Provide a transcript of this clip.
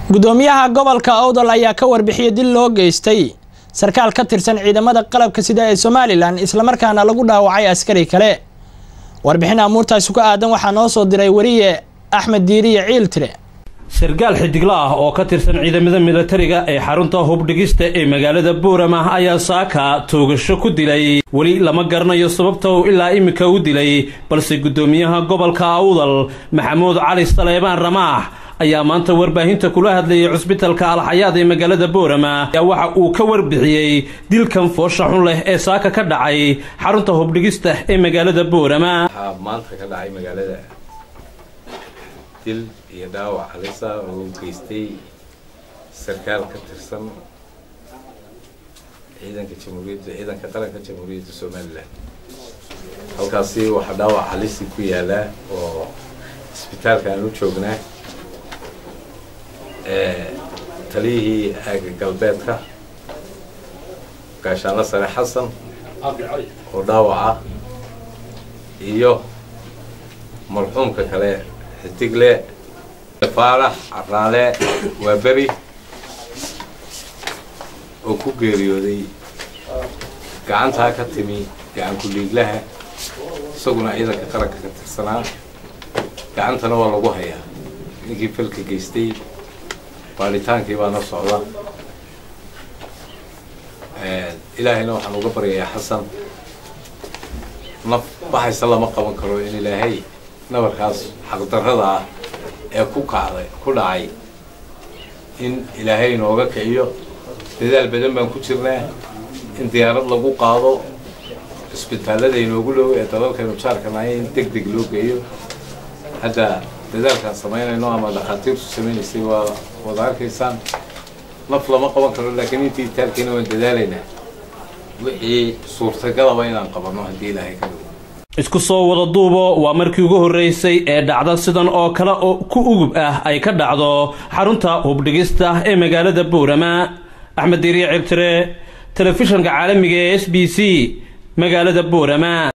gudoomiyaha gobolka owdal ayaa ka warbixiyey dil loo geystay sarkaal ka tirsan ciidamada qalabka sida ee somalilan islamarkaana lagu dhaawacay askari kale warbixin amuurtaasi ku aadan waxaa noo soo diray weriye axmed diiriye ciiltire sarkaal xidigla ah oo ka tirsan ciidamada milatariga ee xarunta hubdhigista ee magaalada buurama ayaa saaka toogasho ku dilay weli lama garanayo sababta uu ilaa iminka u dilay balse guddoomiyaha gobolka awdal maxamuud cali saleebaan ramaax ayaa maanta warbaahinta kula hadlayay cusbitalka alxayaad ee magaalada boorama ayaa waxa uu ka warbixiyey dilkan foosha xun leh ee saaka ka dhacay xarunta hubdhigista ee magaalada boorama waxaa maanta ka dhacay magaalada dil iyo dhaawac halisa oo u geystay sarkaal ka tirsan ciidanka jamhuuriyadda ciidanka qaranka jamhuuriyadda somalilan halkaasi waxaa dhaawac halisi ku yaalaa oo isbitaalka aan u joognaa taliyihii aaga galbeedka gaashaanla sare xasan oo dhaawaca iyo marxuumka kale xidigle faarax caraale waa beri oo ku geeriyooday gacantaa ka timi gacan ku-liiglaha isaguna ciidanka qaranka ka tirsanaa gacantana waa lagu hayaa ninkii falka geystay baadhitaankii baana socda ilaahayna waxaan uga baryayaa xasan naf baxaysa lama qaban karo in ilaahay nabarkaas xaqdarrada ah ee ku kacday ku dhacay in ilaahay inooga kiciyo dadaal badan baan ku jirnaa in diyaarad lagu qaado cisbitaallada inoogu dhow ee dalalkaynu jaarka nahay in deg deg loo geeyo hadda dadaalkaan samaynayno ama dhakhaatiirtu samaynaysay waa wada arkaysaan naf lama qaban karo laakiin intii taalkiina waan dadaalaynaa wixii suurtagalaba inaan qabanno haddii ilaahay ka dhigo isku soo wada duubo waa markii ugu horreysay ee dhacda sidan oo kale oo ku ugub ah ay ka dhacdo xarunta hubdhigista ee magaalada buurama axmed diiriye cirtire telefishanka caalamiga ee s b c magaalada buurama